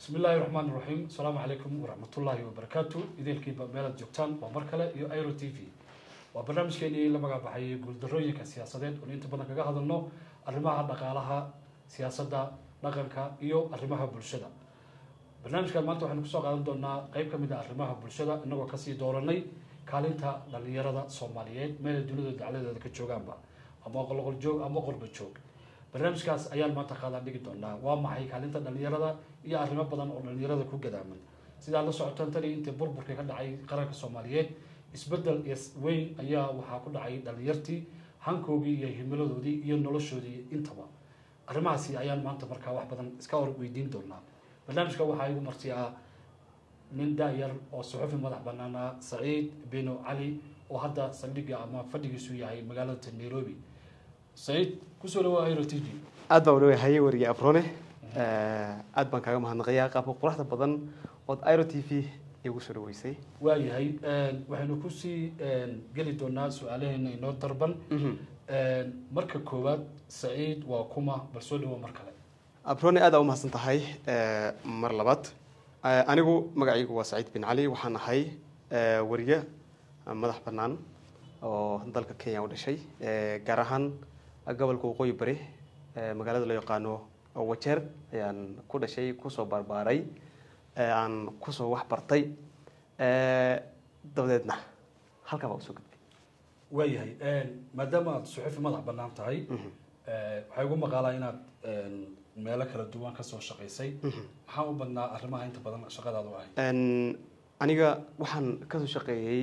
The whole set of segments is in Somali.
bismi illaahi raxmaan raxiim asalaamu calaykum waraxmatullaahi wabarakaatu idiilkiiba meelaad joogtaan waa mar kale iyo airo t v waa barnaamijkeenii la magacbaxayay guuldarooyinka siyaasadeed oon inta badan kaga hadalno arrimaha dhaqaalaha siyaasadda dhaqanka iyo arrimaha bulshada barnaamijkan maanta waxaynu kusoo qaadan doonaa qeyb ka mid a arrimaha bulshada inagoo kasii dooranay kaalinta dhalinyarada soomaaliyeed meelay dunida dacladeeda ka joogaanba ama qolqol joog ama qorba joog barnaamijkaas ayaan maanta qaadaan dhigi doonaa waa maxay kaalinta dhalinyarada iyo arrimo badan oo dhalinyarada ku gadaaman sidaa la socotaan tani intii burburkii ka dhacay qaranka soomaaliyeed isbedel weyn ayaa waxaa ku dhacay dhalinyartii hankoogii iyo himiladoodii iyo noloshoodii intaba arrimahaasi ayaan maanta markaa wax badan iska hor weydiin doonaa barnaamijka waxaa igu martiyaa nin da-yar oo suxufi madax banaana saciid bino cali oo hadda saldhiga ama fadhigiisu yahay magaalada nairobi saciid kusoo dhawaa airo t v aad baan udhawahay warige abrone aad baan kaaga mahadnaqayaa qaabka quruxda badan ood iro t v igu soo dhaweysay waayahay waxaynu kusii geli doonaa su-aalaheena inoo darban marka koowaad saciid waa kuma bal soo dhawo mar kale abrone aad aa umahadsan tahay mar labaad anigu magacaygu waa saciid bin cali waxaan ahay wariye madax banaan oo dalka kenya u dhashay gaar ahaan gobolka waqooyi bari magaalada loo yaqaano wajeer ayaan ku dhashay kusoo barbaaray aan kusoo wax bartay dabadeedna halkaa baa usoo gudbay waayahay maadaama aada suxufi madax banaan tahay waxay ugu maqaalaa inaad meelo kala duwan kasoo shaqaysay maxaa u badnaa arrimaha inta badan shaqadaadu ahay aniga waxaan kasoo shaqeeyey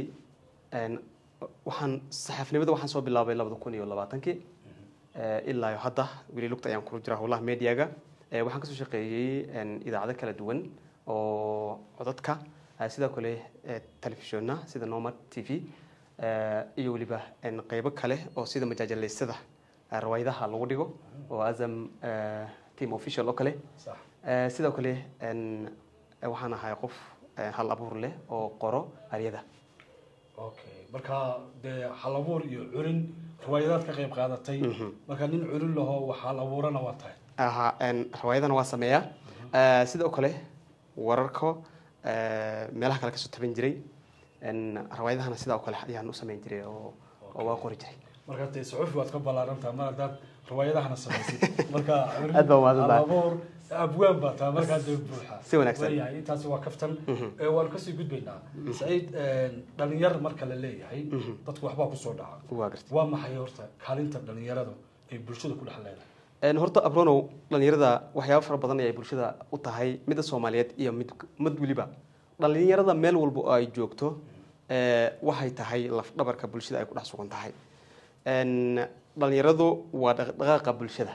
waxaan saxaafnimada waxaan soo bilaabay labada kun iyo labaatankii ilaa hadda weli lugta ayaan kula jira howlaha mediaga waxaan kasoo shaqeeyey idaacado kala duwan oo codadka sidoo kale telefishonna sida nomad t v iyo weliba qeybo kale oo sida majaajaleysada rawaayadaha lagu dhigo oo azam team official oo kale sidoo kale waxaan ahay qof hal abuur leh oo qoro aryada okay marka dee hal abuur iyo curin riwaayadaad ka qayb qaadatay marka nin curin laho wax hal abuurana waa tahay aha rawaayadana waa sameeyaa sidoo kale wararka meelaha kale kasoo taban jiray rawaayadahana sidoo kale ayaan u sameyn jiray oo waa qori jiray marka dee suxufi waad ka ballaarantaha mar haddaad riwaayadahana samaysid marka Aad baa umahadsantahay. abuur abwaan baa taa markaa dee buuxa Si wanaagsan. waayahay intaasi waa kaftan waanu kasii gudbaynaa saciid dhalinyar marka la leeyahay dadku waxbaa kusoo dhaca waa gartay waa maxay horta kaalinta dhalinyarada ay bulshada ku dhex leedahay horta abronow dhalinyarada waxyaaba fara badan ay bulshada u tahay midda soomaaliyeed iyo mid mid weliba dhalinyarada meel walba oo ay joogto waxay tahay lafdhabarka bulshada ay ku dhex sugan tahay dhalinyaradu waa dhaqdhaqaaqa bulshada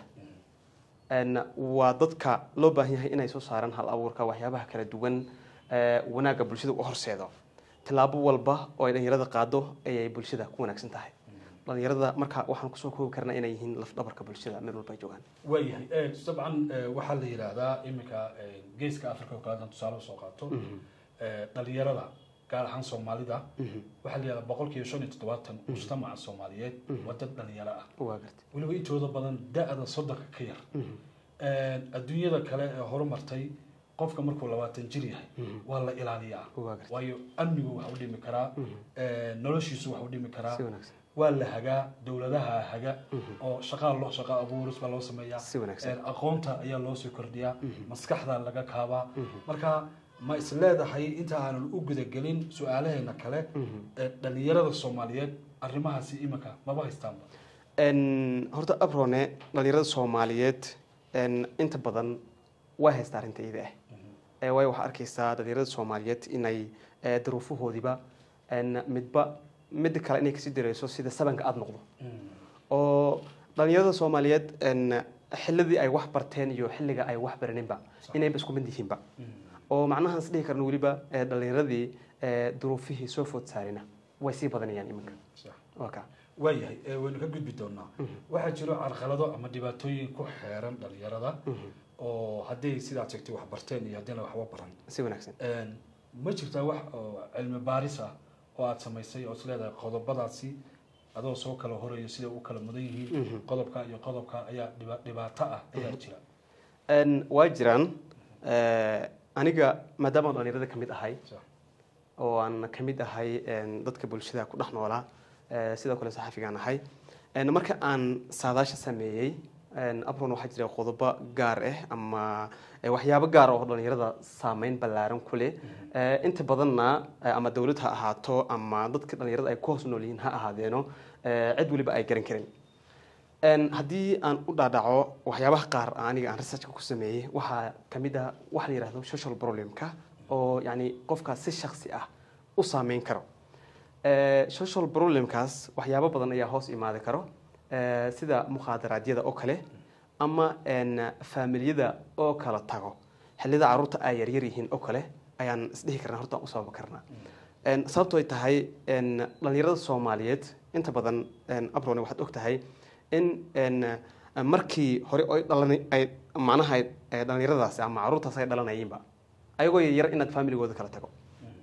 waa dadka loo baahan yahay inay soo saaraan hal abuurka waxyaabaha kala duwan wanaagga bulshada u horseedo tilaabo walba oo ay dhalinyarada qaado ayay bulshada ku wanaagsan tahay dhalinyarada marka waxaan kusoo koobi karnaa inay yihiin lafdhabarka bulshada meel walba ay joogaan waayahay dabcan waxaa la yidhaahdaa iminka geeska africa oo kaleetan tusaale usoo qaato dhalinyarada gaar ahaan soomaalida waxaa la yidhahdaa boqolkiiba shan iyo toddobaatan mujtamaca soomaaliyeed waa dad dhalinyaro ah waa gartay weliba intooda badan da-da soddonka ka yar adduunyada kale ee horumartay qofka markuu labaatan jir yahay waa la ilaaliyaa waa gartay waayo amnigu wax u dhimi karaa noloshiisu wax u dhimi karaa si wanaagsan waa la hagaa dowladaha haga oo shaqaa loo shaqa abuuris baa loo sameeyaa si wanaagsan aqoonta ayaa loo soo kordhiyaa maskaxda laga kaabaa marka ma is leedahay inta aanan u gudagelin su-aalaheena kale ee dhalinyarada soomaaliyeed arrimahaasi iminka maba haystaanba horta abrone dhalinyarada soomaaliyeed inta badan way haysta arrinta iyada ah waayo waxaa arkaysaa dhalinyarada soomaaliyeed inay duruufahoodiiba midba midda kale inay kasii dareyso sida sabanka aada noqdo oo dhalinyarada soomaaliyeed xilladii ay wax barteen iyo xilliga ay wax baraninba inayba isku mid yihiinba oo macnahaan is dhihi karno weliba dhalinyaradii duruufihii soo food saarina way sii badanayaan iminka waa ka waayahay waynu ka gudbi doonaa waxaa jiro carqalado ama dhibaatooyin ku xeeran dhalinyarada oo hadday sidaad sheegtay wax barteen iyo haddina waxba baran si wanaagsan ma jirtaa wax oo cilmi baaris ah oo aada samaysay oo is leedahay qodobadaasi adoo soo kala horeeyo siday u kala mudan yihiin qodobka iyo qodobka ayaa dhiba- dhibaato ah ayaa jira waa jiraan aniga maadaama aan dhalinyarada ka mid ahay Sax. oo aan ka mid ahay een, dadka bulshada ku dhex noolaa ee, sidoo kale saxafigaan ahay Een, marka aan saadaasha sameeyey een, abron waxaa jira qodobo gaar ah ama ee, waxyaabo gaar ah oo dhalinyarada saameyn ballaaran ku leh Ee, inta badanna ee, ama dowlad ha ahaato ama dadka dhalinyarada ay ku hoos nool yihiin ha ahaadeeno ee, cid weliba ay garan karin Een, haddii aan u dhaadhaco waxyaabaha qaar aniga aan researchka ku sameeyey waxaa ka mid ah waxa la yidhahdo social problemka oo yani qofkaas si shaksi ah u saameyn karo Ee, social problemkaas waxyaabo badan ayaa hoos imaadi karo ee, sida mukhadaraadyada oo kale ama een, faamilyada oo kala tago xillida caruurta ay yaryar yihiin oo kale ayaan isdhihi karnaa horta aan u sababi karnaa Een, sababto ay tahay een, dhalinyarada soomaaliyeed inta badan een, abrone waxaad og tahay in een, markii hore ay dhalani ay macnaha ay- ay dhalinyaradaasi ama caruurtaas ay dhalanayeenba ayagoo yaryar inaad familigooda kala tago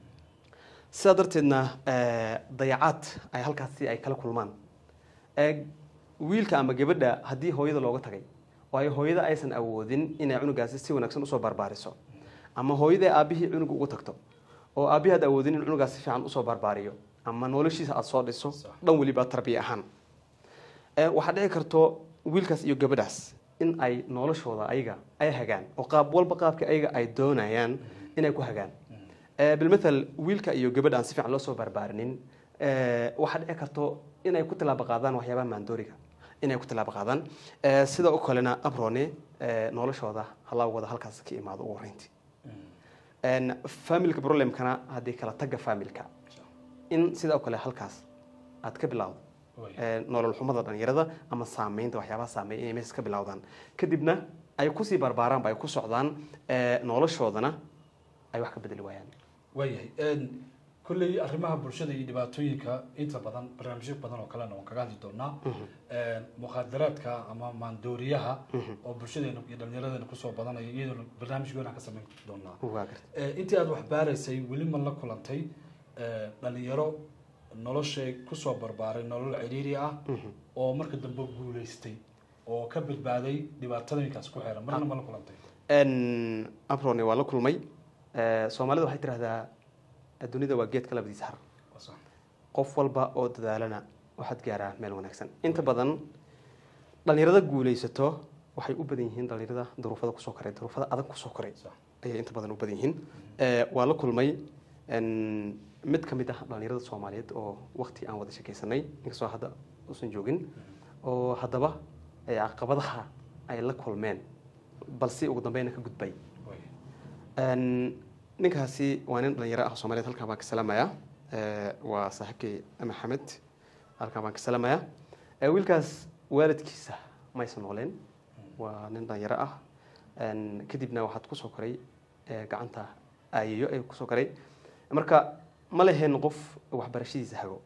sidaa darteedna ee, dayacaad ay halkaasi ay kala kulmaan Ee, wiilka ama gabadha haddii hooyada looga tagay waayo hooyada aysan awoodin inay cunugaasi si wanaagsan usoo barbaariso ama hooyada aabihii cunuga ugu tagto oo aabihii aad awoodin in cunugaas si fiican usoo barbaariyo ama noloshiisa aad soo dhiso Sax. dhan weliba tarbiya ahaan Ee, waxaa dhici karto wiilkaas iyo gabadhaas in ay noloshooda ayaga ay hagaan oo qaab walba qaabka ayaga ay doonayaan inay ku hagaan Ee, bilmathal wiilka iyo gabadha aan si fiican loo soo barbaarinin ee, waxaa dhici karto inay ku tilaabo qaadaan waxyaabaha maandooriga inay ku tilaabo qaadaan Ee, sida oo kalena abrone ee, noloshooda halaawada halkaas ka imaado ugu horeyntii Een, familka problemkana haddii kala taga familka in sida oo kale halkaas aad ka bilowdo Way. ee, nolol xumada dhalinyarada ama saameynta waxyaabaha saameeya inay meesha ka bilowdaan kadibna ay kusii barbaaraanba ay ku socdaan ee, noloshoodana ay wax ka bedeli waayaan waayahay Een, kolley arrimaha bulshada iyo dhibaatooyinka inta badan barnaamijyo badan oo kalena waan kaga hadli doonaa Een, mukhaadaraadka ama maandooriyaha oo bulshadeena iyo dhalinyaradena kusoo badanaya iyadoo barnaamij goonaan ka samayn doonaa waa garta Ee, intii aad wax baaraysay weli ma la kulantay ee, dhalinyaro noloshay kusoo barbaaray nolol ciriiri ah oo marka dambe guuleystay oo ka badbaaday dhibaatooyinkaas ku xeeran marna ma la kulantay Een, abrone waa la kulmay Ee, soomaalida waxay tidhahdaa dunida waa geedka labadiisa har Waa sax. qof walba oo dadaalana waxaad gaaraa meel wanaagsan inta badan dhalinyarada guulaysato waxay u badan yihiin dhalinyarada duruufada kusoo koray duruufada adag kusoo koray Sax. ayay inta badan u badan yihiin Ee, waa la kulmay een, mid ka mid ah dhalinyarada soomaaliyeed oo waqti aan wada shakaysanay inkastoo hadda uusan joogin oo haddaba ee, caqabadaha ay la kulmeen balse ugu dambeyna ka gudbay Way. Een, ninkaasi waa nin dhalinyaro ah oo soomaaliyeed halkaan baan ka salaamayaa Ee, waa saaxiibkay maxamed halkaan baan ka salaamayaa Ee, wiilkaas waalidkiisa maysan nooleen waa nin dhalinyaro ah Een, kadibna waxaad kusoo koray ee, gacanta aayayo ay kusoo koray marka ma leheen qof waxbarashadiisa hago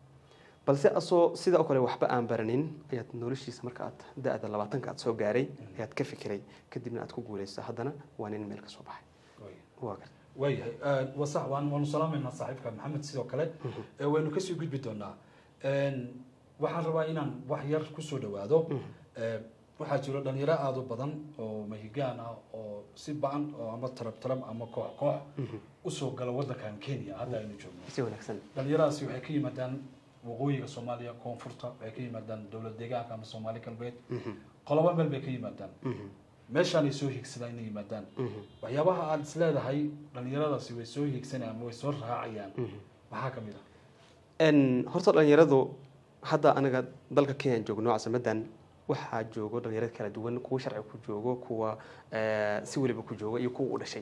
balse asoo sida oo kale waxba aan baranin ayaad noloshiisa marka aad da-da labaatanka aad soo gaaray ayaad ka fikiray kadibna aad ku guulaysa haddana waa nin meel ka soo baxay Way. waa garta waayahay Ee, waa sax waan waanu salaamaynaa saaxiibka maxamed sidoo kale Ee, waynu kasii gudbi doonaa Een, waxaan rabaa inaan wax yar kusoo dhawaado Ee, waxaa jiro dhalinyaro aada u badan oo mahigaan ah oo si ba-an oo ama tarab tarab ama koox koox usoo gala wadankan kenya hadda aynu joogno si wanaagsan dhalinyaradaasi waxay ka yimaadaan waqooyiga soomaaliya koonfurta waxay ka yimaadaan dowlad deegaanka ama soomaali galbeed qolobo meel bay ka yimaadaan meeshaanay soo higsadaan inay yimaadaan waxyaabaha aada is leedahay dhalinyaradaasi way soo higsanayaan ama way soo raacayaan maxaa ka mid ah Een, horta dhalinyaradu hadda anaga dalka kenya joogno casamadan waxaa joogo dhalinyaro kala duwan kuwa sharci ku joogo kuwa ee, si weliba ku joogo iyo kuwa u dhashay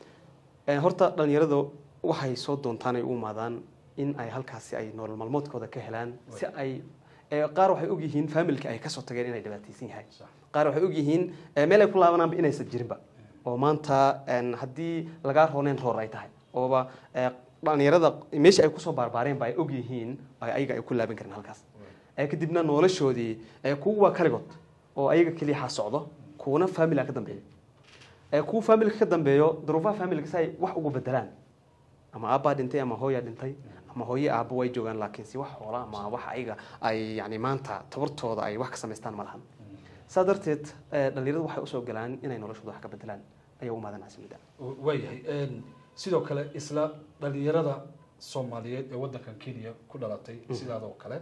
Ee, horta dhalinyaradu waxay soo doontaan ay u imaadaan in ay halkaasi ay nolol maalmoodkooda ka helaan si ay ee, qaar waxay ogyihiin familka ay kasoo tageen inay dhibaataysan yahay Sax. qaar waxay ogyihiin ee, meel ay ku laabanaanba inaysan jirinba oo maanta een, haddii lagaa rooneen roor ay tahay ooba ee, dhalinyarada meesha ay kusoo barbaareen ba ay ogyihiin ay ayaga ay ku laaban karin halkaas ee, kadibna noloshoodii ee, kuwa waa kaligood oo ayaga keliya ha socdo kuwana familka ka dambeeya ee, kuwa familka ka dambeeyo duruufaha familka si ay wax ugu bedelaan ama aabbaa dhintay ama hooyaa dhintay ama hooye aabbo way joogaan laakiin si wax xoola ama wax ayaga ay yani maanta tabartooda ay wax ka samaystaan ma lahan saa darteed ee, dhalinyaradu waxay usoo galaan inay noloshooda wax ka bedelaan ayaa u imaadan caasimadda waayahay sidoo kale isla dhalinyarada soomaaliyeed ee waddankan kenya ku dhalatay sidaadoo kale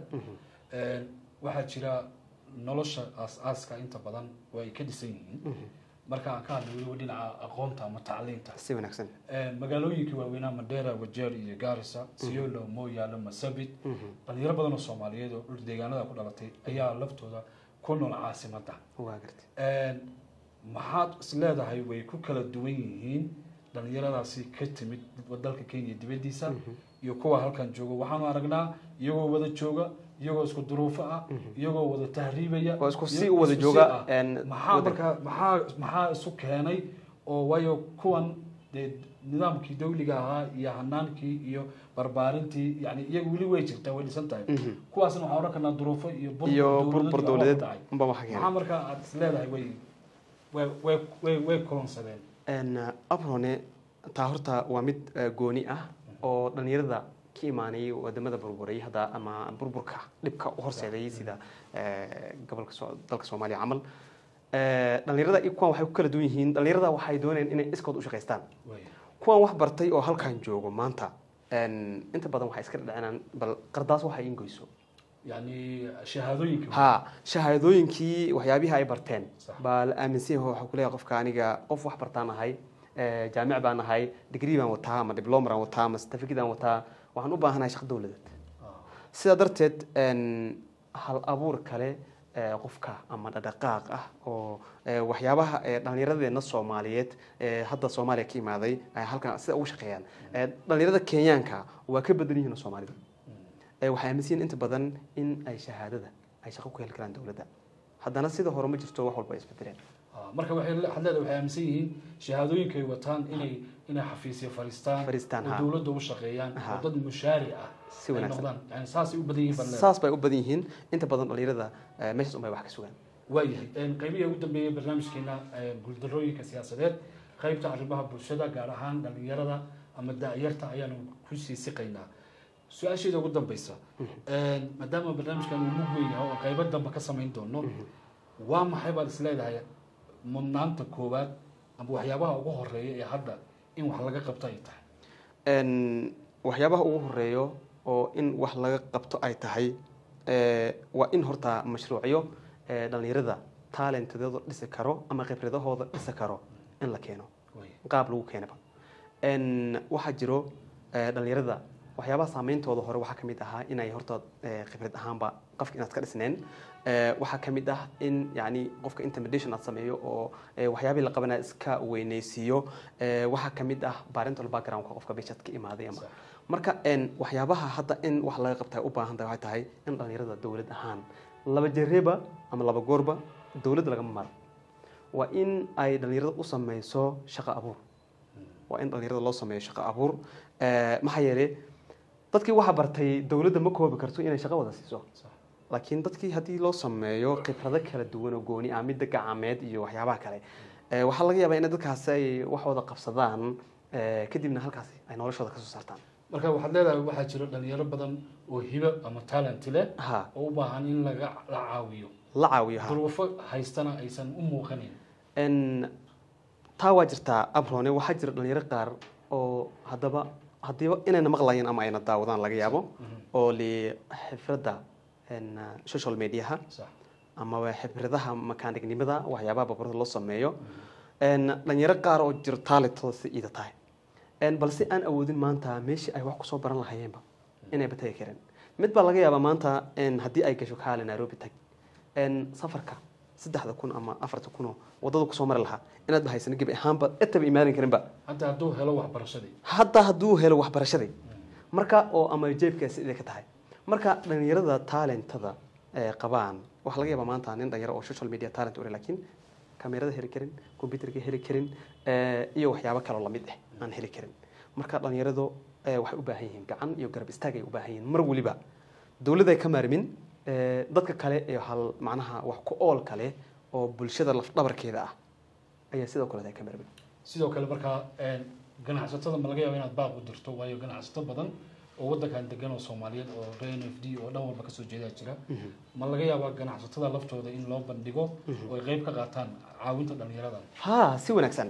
waxaa jira nolosha aas-aaska inta badan oo ay ka dhisan yihiin marka aan ka hadlay weliba dhinaca aqoonta ama tacliinta si wanaagsan magaalooyinkii waaweynaa mandera wajeer iyo garissa siolo moyaalo masabit dhalinyaro badan oo soomaaliyeed oo dhul deegaanada ku dhalatay ayaa laftooda ku nool caasimadda waa gartay maxaad is leedahay way ku kala duwan yihiin dhalinyaradaasi ka timid dalka kenya dibadiisa iyo kuwa halkan jooga waxaanu aragnaa iyagoo wada jooga iyagoo isku duruufo ah iyagoo wada tahriibaya oo isku si iyo- u wada isku si jooga ah. een, maxaa waddanka. markaa maxaa maxaa isu keenay oo waayo kuwan dee nidaamkii dawliga ahaa iyo hanaankii iyo barbaarintii yani iyaga weli way jirtaa way dhisan tahay Mhm. kuwaasna waxaan odhan karnaa duruufo iyo burbur iyo dawladeed burbur iyo dowladeed dhacay. unba waxa keenay maxaa markaa aad is leedahay way way way way way kulansadeen Een, abrone taa horta waa mid eh, gooni ah oo dhalinyarada ka imaanayay wadamada burburay hadda ama burburka dhibka u horseeday sida eh, gobolka Soo- dalka soomaaliya camal Eh, dhalinyarada iyo kuwan waxay ku kala duwan yihiin dhalinyarada waxay doonayaan inay iskood u shaqaystaan way kuwan wax bartay oo halkan joogo maanta een, inta badan waxay iska dhadhacinaan bal qardaas waxay ingoyso yani shahaadooyinka ha shahaadooyinkii waxyaabihii ay barteen Sax. baa la aaminsan yahay waxaa kuleeyahay qofka aniga qof wax bartaan ahay eh, jaamic baan ahay degree baan wataa ama diploma baan wataa ama certificate baan wataa waxaan u baahanahay shaqo dowladeed Ah, sidaa darteed een, hal abuur kale eh, qofka ama dhaqdhaqaaq ah oo eh, waxyaabaha eh, dhallinyaradeena soomaaliyeed ee hadda soomaaliya ka imaaday ay halkan sida ugu shaqeeyaan Eh, dhallinyarada kenyaanka waa ka badan yihiin soomaalida mm. Eh, waxay aaminsan yihiin inta badan in ay shahaadada ay shaqo ku heli karaan dowladda haddana sida hore ma jirto wax walba ay isbedeleen Ah, marka waxay le- waxaad leedahay waxay aaminsan yihiin shahaadooyinkay wataan inay inay xafiisyo fariistaan Fariistaan, oo ha. dowladda u shaqeeyaan Ha. oo dad mushaari ah si ay wanaagsan noqdaan yani saasay u badan yihiin baan leedahay saas bay u badan yihiin inta badan dhallinyarada eh, meeshaas unbay wax ka sugaan waayahay qaybihii ugu dambeeyay barnaamijkeena eh, guuldarrooyinka siyaasadeed qaybta arrimaha bulshada gaar ahaan dhalinyarada ama da-yarta ayaanu ku sii siqaynaa su-aasheeda ugu dambeysa maadaama barnaamijkan uu mug weyn yahay oo qaybo dambe ka samayn doono waa maxay baad is leedahay mudnaanta koowaad ama waxyaabaha ugu horeeya ee hadda in wax laga qabto ay tahay Een, waxyaabaha ugu horeeyo oo in wax laga qabto ay tahay eh, waa in horta mashruucyo eh, dhallinyarada talentadooda dhisi karo ama khibradahooda dhisi karo in la keeno Way. qaab lagu keenaba Een, waxaa jiro eh, dhallinyarada waxyaabaha saameyntooda hore waxaa ka mid ahaa inay horta eh, khibrad ahaanba qofka inaad ka dhisneen Eh, waxaa ka mid ah in yani qofka intimidation aad sameeyo oo eh, waxyaabihii la qabanaya iska weyneysiiyo Eh, waxaa ka mid ah parental backgroundka qofka bishad ka imaaday ama Sax. marka een, waxyaabaha hadda in wax laga qabta ay u baahan tahay waxay tahay in dhallinyarada dowlad ahaan laba jereeba ama laba goorba dowladda lagama maro waa in ay dhallinyarada u sameyso shaqo abuur waa in dhallinyarada loo sameeyo shaqo abuur Eh, maxaa yeelay dadkii waxa bartay dowladda ma koobi karto inay shaqo wada siiso Sax. laakiin dadkii haddii loo sameeyo khibrado kala duwan oo gooni ah midda gacameed iyo waxyaabaha kale eh, waxaa laga yaabaa in dadkaasi ay wax wada qabsadaan eh, kadibna halkaasi ay noloshooda kasoo saartaan marka waxaad leedahay waxaa jiro dhalinyaro badan oo hibo ama talent leh ha oo u baahan in laga la caawiyo la caawiyo ha duruufo haystana aysan u muuqanin En, taa waa jirtaa abrone waxaa jira dhalinyaro qaar oo haddaba haddiiba inayna maqlayeen ama ayna daawadaan laga yaabo oo li xifradda en, social mediaha sax amaba xibradaha makaanignimada waxyaabaha babarada loo sameeyo En, dhalinyaro qaar oo jiro taalintooda si iida tahay En, balse aan awoodin maanta meeshii ay wax kusoo baran lahayeenba inayba tagi kareen mid baa laga yaabaa maanta en, haddii ay gasho kaale nairobi tag En, safarka saddexda kun ama afarta kunoo wadada kusoo mari lahaa inaad ba haysan gebi ahaanba etaba imaanin karinba hadda hadduu helo waxbarashadii hadda hadduu helo waxbarashadii marka oo ama jeebkaasi idin ka tahay marka dhalinyarada talentada ee qabaan waxaa laga yaabaa maanta nin dhalinyaro oo social media talent u leh laakiin kamerada heli karin computerka heli karin eh, iyo waxyaabo kaloo lamid ah aan heli karin marka dhalinyaradu eh, waxay u baahan yihiin gacan iyo garab istaag ay u baahan yihiin mar weliba dowladda ay ka maarmin eh, dadka kale ee hal macnaha wax ku ool kale oo bulshada lafdhabarkeeda ah ayaa sidoo kale ay ka maarmin sidoo kale markaa een, ganacsatada ma laga yaaba inaad baaq u dirto waayo ganacsato badan oo wadankan degan oo soomaaliyeed oo reer n f d oo dhan walba kasoo jeedaa jira ma laga yaabaa ganacsatada laftooda in loo bandhigo oo ay qayb ka qaataan caawinta dhalinyaradan ha si wanaagsan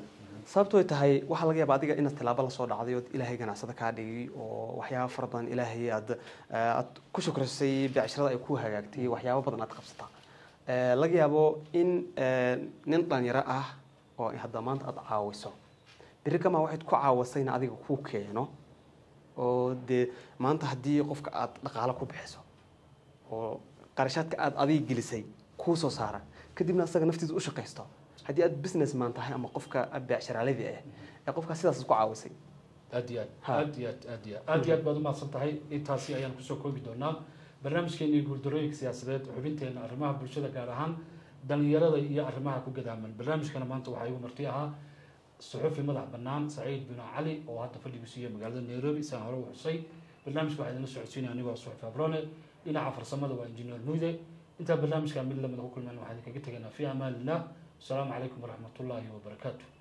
sababto ay tahay waxaa laga yaaba adiga inaad tilaabo lasoo dhacday ood ilaahay ganacsada kaa dhigay oo waxyaaba fara badan ilaahay aad aad ku shukrisay becsharada ay ku hagaagtay waxyaabo badan aad qabsataa Eh, laga yaabo in eh, nin dhalinyaro ah oo hadda maanta aad caawiso beri kamaa waxayd ku caawisayna adiga ku keeno oo dee maanta haddii qofka aad dhaqaalo ku bixiso oo qarashaadka aad adiga gelisay kuu soo saara kadibna asaga naftiisa u shaqaysto haddii aad business man tahay ama qofka becsharaaladii ah ee qofkaa sidaas ku caawisay aad iyo aad Ha. aad iyo aad aad iyo aad aad iyo aad baad umahadsan tahay intaasi ayaan kusoo koobi doonaa barnaamijkeeni guuldarooyinka siyaasadeed xubinteena arrimaha bulshada gaar ahaan dhalinyarada iyo arrimaha ku gadaaman barnaamijkana maanta waxaa igu marti ahaa suxufi madax bannaan saciid bin cali oo hadda fadhigiisu iyo magaalada nairobi isaan hore u xusay barnaamijka waxaa idinla socodsiinaya anigoo suxufi abrone dhinaca farsamada waa injineer nuude intaa barnaamijka mid lamida ku kulmayna waxaa idinkaga tegaynaa fi amaanillah asalaamu calaykum waraxmatullaahi wabarakaatu